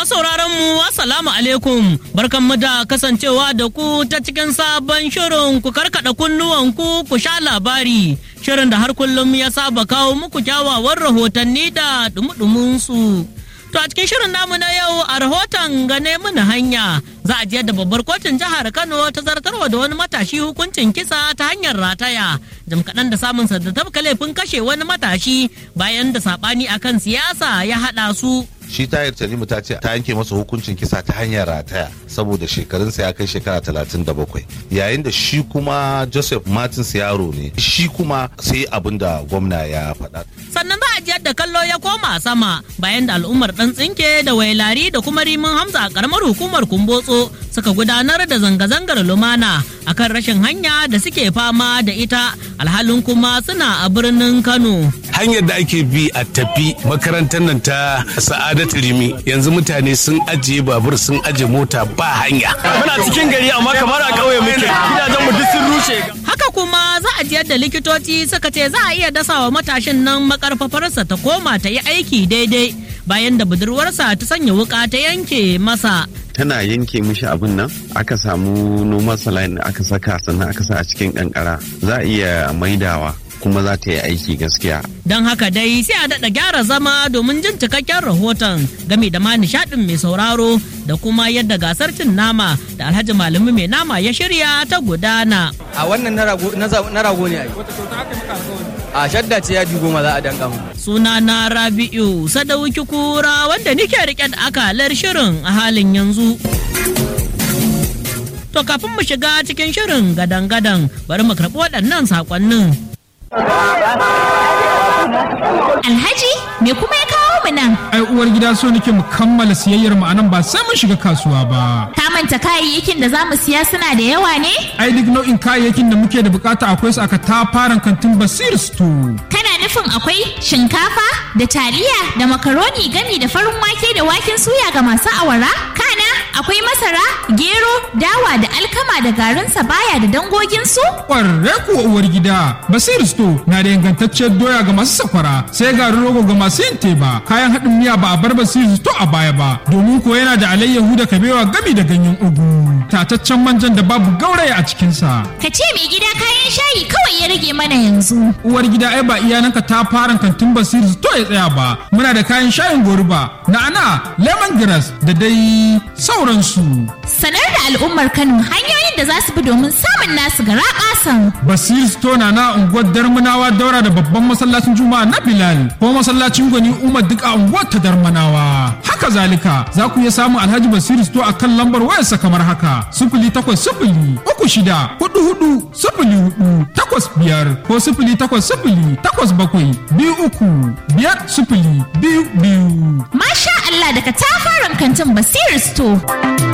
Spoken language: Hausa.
sauraron mu assalamu alaikum barkanmu da kasancewa da ku ta cikin sabon shirin ku karkada kunnuwanku ku sha labari shirin da har kullum ya saba kawo muku kyawawan rahotanni da dumudumin su. To a cikin shirin namu na yau a rahoton gane mana hanya za a je da babbar kotun jihar Kano ta zartarwa da wani matashi hukuncin kisa ta hanyar rataya jim kaɗan da samun da tabka laifin kashe wani matashi bayan da saɓani akan siyasa ya haɗa su. shi tayar tanimu ta ce ta yanke masa hukuncin kisa ta hanyar rataya saboda shekarunsa ya kai shekara talatin da bakwai yayin da shi kuma joseph martins yaro ne shi kuma sai abin da gwamna ya faɗa sannan za a ji yadda kallo ya koma sama bayan da al'ummar dan tsinke da wailari da kuma rimin hamza a karamar hukumar kumbotso suka gudanar da zanga-zangar lumana akan rashin hanya da suke fama da ita alhalin kuma suna a birnin kano hanyar da ake bi a tafi makarantar nan ta sa'adatu rimi yanzu mutane sun ajiye babur sun ajiye mota ba hanya muna cikin gari amma kamar a ƙauye muke gidajen mu duk sun rushe haka kuma za a ji yadda likitoci suka ce za a iya dasawa matashin nan makarfafarsa ta koma ta yi aiki daidai bayan da budurwarsa ta sanya wuka ta yanke masa tana yanke mishi abin nan aka samu noman saline aka saka sannan aka sa a cikin kankara za a iya maidawa kuma za ta yi aiki gaskiya. Don haka dai sai a daɗa gyara zama domin jin cikakken rahoton game da ma nishaɗin mai sauraro da kuma yadda gasar cin nama da alhaji malami mai nama ya shirya ta gudana. A wannan na rago ne ai. A shadda ce yadi goma za a danka mu. Suna na Rabi'u Sadauki Kura wanda nike rike da akalar shirin a halin yanzu. To kafin mu shiga cikin shirin gadan-gadan bari mu karɓi waɗannan saƙonnin. Alhaji, me kuma ya kawo mu nan? Ai uwar gida so nake mu kammala siyayyar mu anan ba sai mun shiga kasuwa ba. Ka manta kayayyakin da zamu siya suna da yawa ne? Ai duk nau'in kayayyakin da muke da bukata akwai su aka tafaran kantin Basir Store. Kana nufin akwai shinkafa da taliya da makaroni gami da farin wake da waken suya ga masu awara? Kana akwai masara, gero, dawa da alkama da garin sabaya da dangoginsu? Ƙwarre kuwa uwar gida, Basir Store na da ingantacciyar doya ga masu sakwara, sai garin rogo ga masu yin teba, kayan haɗin miya ba a bar Basir Store a baya ba, domin ko yana da alayyahu da kabewa gami da ganyen ugu, tataccen manjan da babu gauraya a cikinsa. Ka ce mai gida kayan shayi kawai ya rage mana yanzu. Uwar gida ai ba iyananka ta fara kantin Basir Store ya tsaya ba, muna da kayan shayin goruba, na'ana, lemongrass da dai sauransu. Sanar da al'ummar Kano hanyoyin da za su bi domin samun nasu gara kasan. Basir Store na na unguwar Darmanawa daura da babban masallacin Juma'a na Bilal ko masallacin Gwani Umar duk a unguwar ta Darmanawa. Haka zalika za ku iya samun Alhaji Basir Store a kan lambar wayarsa kamar haka sifili takwas sifili uku shida hudu hudu sifili hudu takwas biyar ko sifili takwas sifili takwas bakwai biyu uku biyar sifili biyu biyu. Masha Allah daga tafaran kantin Basir Store.